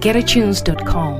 www.getatunes.com.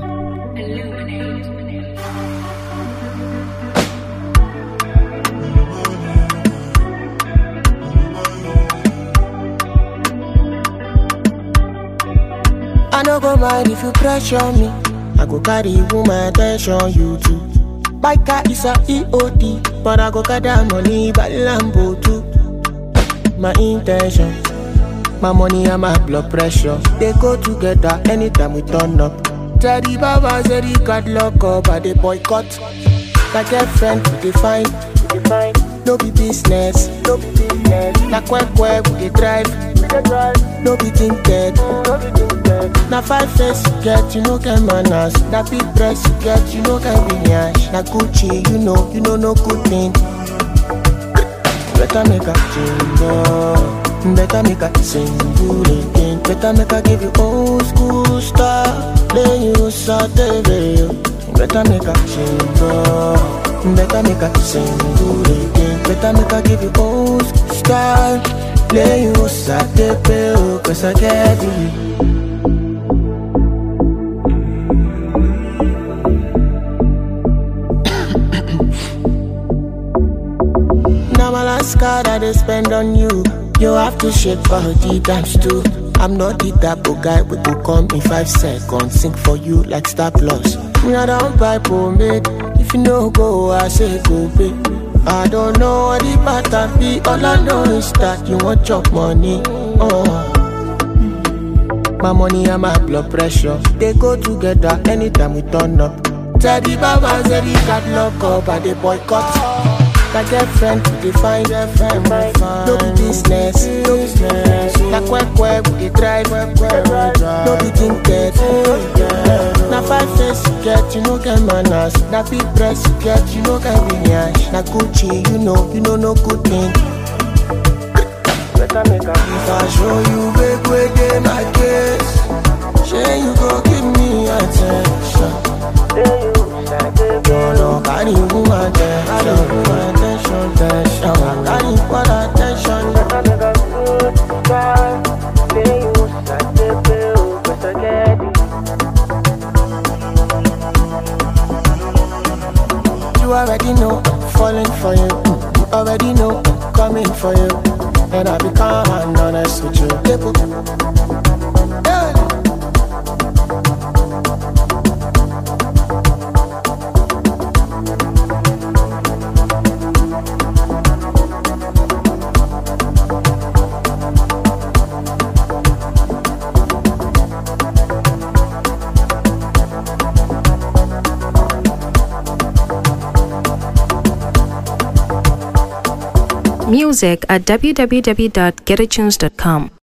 I no go mind if you pressure me. I go carry woman attention, you too. Biker is a EOD, but I go gather money by Lambo too. My intention, my money and my blood pressure, they go together anytime we turn up. Teddy Baba said he got lock up, but they boycott. My girlfriend, we define, we define. No be business, no be business. Na kwe kwe we dey drive, we dey drive. No be tinted, no be tinted. Na five face you get, you no get manners. Na big dress you get, you no get lineage. Na Gucci, you know, you know no good thing. Better make a change, oh. better make a single again. Better make a give you old school style, then you saute video. Better make a change, oh. better make a single again. Better make a give you old school style, then you saute video. Cause I get you. Now my last card I they spend on you. You have to shake body times two. I'm not the type of guy we go come in five seconds. Sing for you like Star Plus. Me I don't buy pomade. If you no go, I say go pay. I don't know what the pattern be. All I know is that you want chop money. Oh. My money and my blood pressure They go together anytime we turn up Teddy Baba said he got lock up and they boycott My girlfriend we define girlfriend we fine No be business, no business Na kwe kwe we dey drive No be tinted Na five face you get, you no get manners Na big dress you get, you no get lineage Na Gucci, you know, you know no good thing Better make a If I show you big way dey my case Shey you go give me attention You no carry woman attention Woman attention, attention I carry equal attention Better make a good time Say you said bill Better get it You already know I'm falling for you You already know I'm coming for you And I become honest with you Label. Yeah. Music at www.getatunes.com.